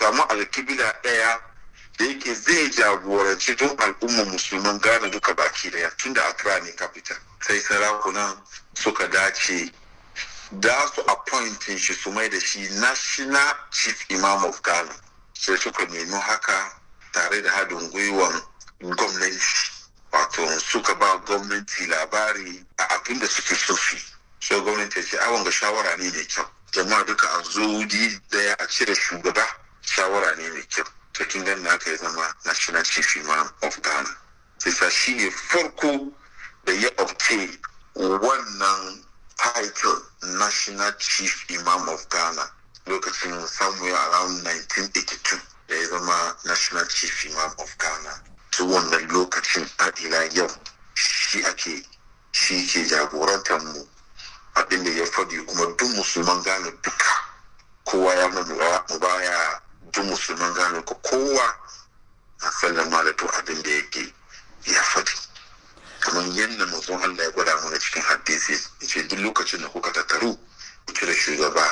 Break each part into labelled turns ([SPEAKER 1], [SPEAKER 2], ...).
[SPEAKER 1] samu alkibila ɗaya da yake zai jagoranci don al'ummar musulman Ghana duka baki daya tunda Accra ne capital sai sarakunan suka dace da su appointin shi su mai da shi national chief imam of Ghana sai suka nemi haka tare da haɗin gwiwan gwamnati wato suka ba gwamnati labari a abin da suke sofi sai gwamnati ya ce awon ga shawara ne mai kyau jama'a duka a zo daya a cire shugaba shawara ne mai kyau to kin gani haka ya zama national chief imam of ghana sai shi ne farko da ya obtain wannan title national chief imam of ghana lokacin somewhere around 1982 da ya zama national chief imam of ghana ta wannan lokacin a ila yau shi ake shi ke jagorantar mu abin da ya faɗi kuma duk musulman gane duka kowa ya mu baya duk musulman gane ko kowa a sallama da to abin da yake ya faɗi kamar yadda mazun Allah ya gwada mana cikin hadisi ce duk lokacin da kuka tattaru ku cire shugaba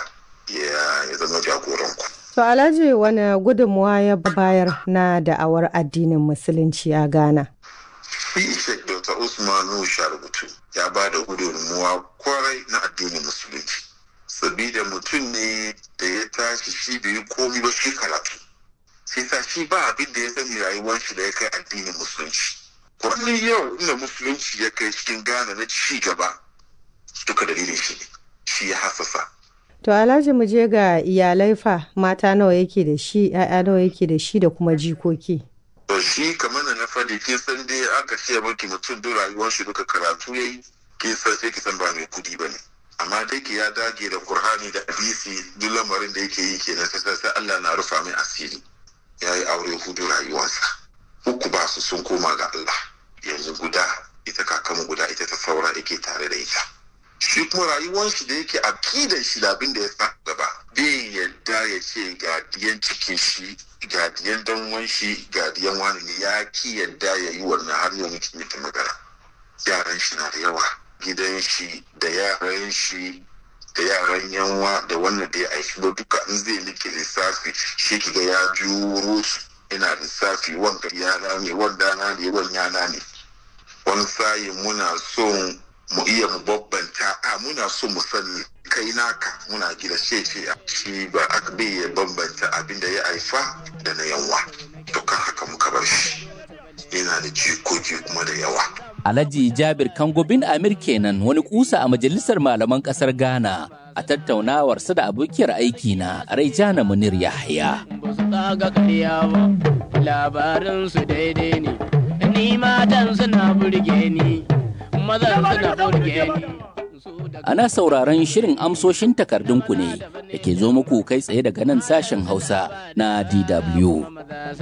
[SPEAKER 1] ya zama jagoranku.
[SPEAKER 2] To Alhaji wani gudunmuwa ya bayar na da'awar addinin musulunci a Ghana?
[SPEAKER 1] Shi Sheikh Dr. Usmanu Sharubutu ya ba da gudunmuwa kwarai na addinin musulunci. Sabida mutum ne da ya tashi shi bai yi komi ba shi karatu. Sai sa shi ba abin da ya sani rayuwar shi da ya kai addinin musulunci. Wani yau inda musulunci ya kai cikin Ghana na ci gaba duka dalilin shi ne. Shi ya hasasa.
[SPEAKER 2] To Alhaji mu je ga iyalai fa mata nawa yake da shi, ‘ya'ya nawa yake da shi da kuma jikoki.
[SPEAKER 1] To shi kamar da na faɗi kin san dai aka ce maki mutum duk rayuwar shi duka karatu yayi kin san sai ki san ba mai kudi bane. Amma dai ki ya dage da Qur'ani da hadisi duk lamarin da yake yi kenan sai sai Allah na rufa mai asiri. Ya yi aure hudu rayuwarsa. Uku ba su sun koma ga Allah. Yanzu guda ita kakanmu guda ita ta saura yake tare da ita. shi kuma rayuwar shi da yake akidan shi da abin da ya sa gaba bai yadda ya ce ga diyan cikin shi ga diyan danwan shi ga diyan wani ne ya ki yadda ya yi wannan har yau muke ta magana yaran shi na da yawa gidan shi da yaran shi da yaran yanwa da wannan da ya aiki ba duka in zai nike lissafi shi kiga ya juro su ina lissafi wanga yana ne wanda na ne wani yana ne wani sayin muna son mu iya mu babbanta a muna so mu sani kai naka muna gida ce ce shi ba aka bai ya bambanta abin da ya haifa da na yanwa to kan haka muka bar shi yana da jikoki kuma da yawa
[SPEAKER 3] Alhaji Jabir Kango bin Amir kenan wani kusa a majalisar malaman kasar Ghana a tattaunawarsa da abokiyar aiki na Raijana Munir Yahya.
[SPEAKER 4] Ba su tsaga karya ba, labarin su daidai ne, ni matan suna burge ni.
[SPEAKER 3] Ana sauraron shirin amsoshin takardunku ne da ke zo muku kai tsaye daga nan sashen Hausa na DW.